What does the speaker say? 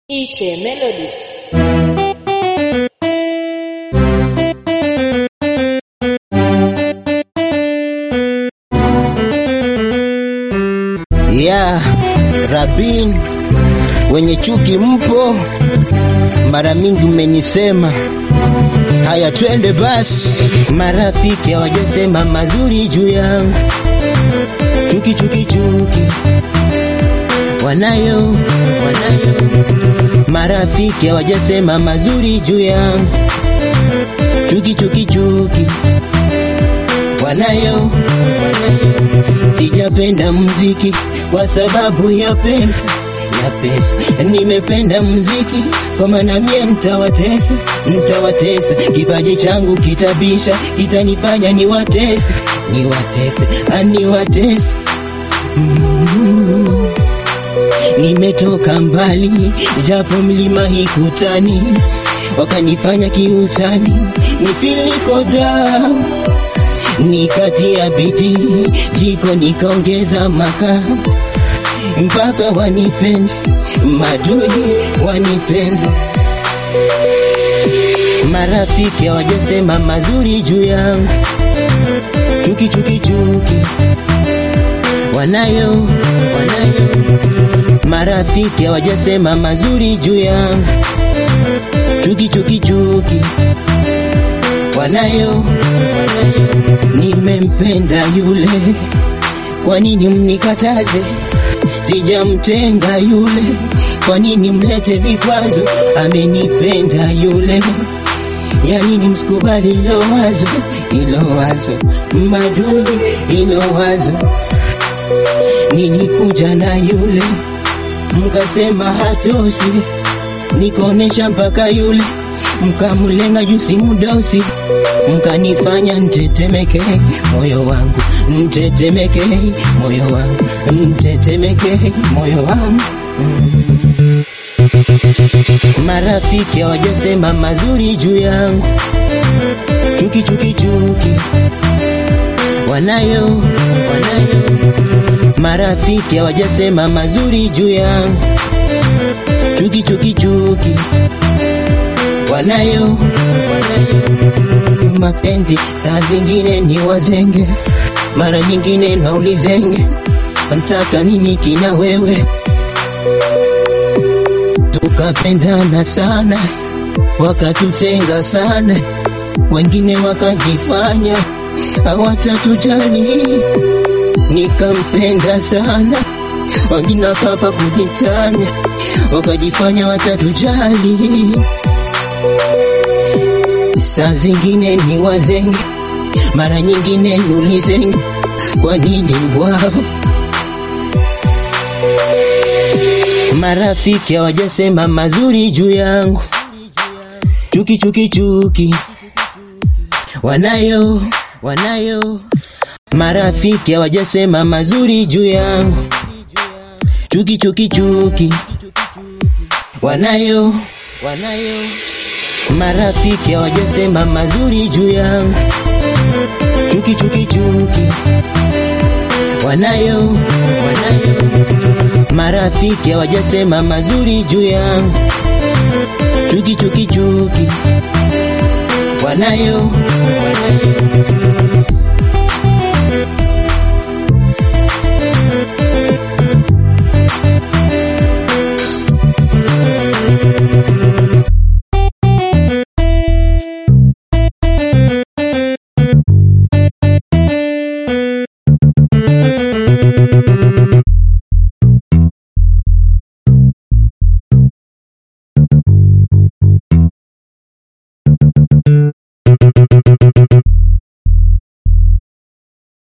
Ite Melodies. ya Rabin, wenye chuki mpo, mara mingi mmenisema haya, twende basi. Marafiki hawajasema mazuri juu yangu, chuki chuki chuki wanayo, wanayo. Marafiki hawajasema mazuri juu yangu, chuki chuki chuki wanayo, wanayo. Sijapenda muziki kwa sababu ya pesa ya pesa, nimependa muziki kwa maana mie nitawatesa, nitawatesa. Kipaji changu kitabisha, kitanifanya niwatese, niwatese, aniwatese mm. Nimetoka mbali, japo mlima hikutani, wakanifanya kiutani, nifiliko down nikatia bidii jiko nikaongeza makaa mpaka wanipende madui wanipende. Marafiki hawajasema mazuri juu yangu, chuki chuki chuki wanayo, wanayo. Marafiki hawajasema mazuri juu yangu, chuki chuki chuki wanayo, wanayo. Nimempenda yule, kwa nini mnikataze? Sijamtenga yule, kwa nini mlete vikwazo? Amenipenda yule, ya nini msikubali ilo wazo, ilo wazo madui, ilo wazo. Nilikuja na yule, mkasema hatoshi, nikaonesha mpaka yule mkamulenga jusi mudosi, mkanifanya ntetemeke moyo wangu, ntetemeke moyo wangu, ntetemeke moyo wangu mm. Marafiki hawajasema mazuri juu yangu, chuki chuki chuki wanayo, wanayo. Marafiki hawajasema mazuri juu yangu, chuki chuki chuki wanayo, wanayo. Mapenzi saa zingine ni wazenge, mara nyingine naulizenge, nataka nini kina wewe? Tukapendana sana, wakatutenga sana, wengine wakajifanya hawatatujali. Nikampenda sana, wengine wakapa kujitanya, wakajifanya watatujali saa zingine ni wazenge, mara nyingine nulizenge, kwa nini wao? Marafiki hawajasema mazuri juu yangu, chuki chuki chuki wanayo, wanayo. Marafiki hawajasema mazuri juu yangu, chuki chuki chuki wanayo, wanayo. Marafiki hawajasema mazuri juu yangu, chuki chuki chuki wanayo, wanayo. Marafiki hawajasema mazuri juu yangu, chuki chuki chuki wanayo, wanayo.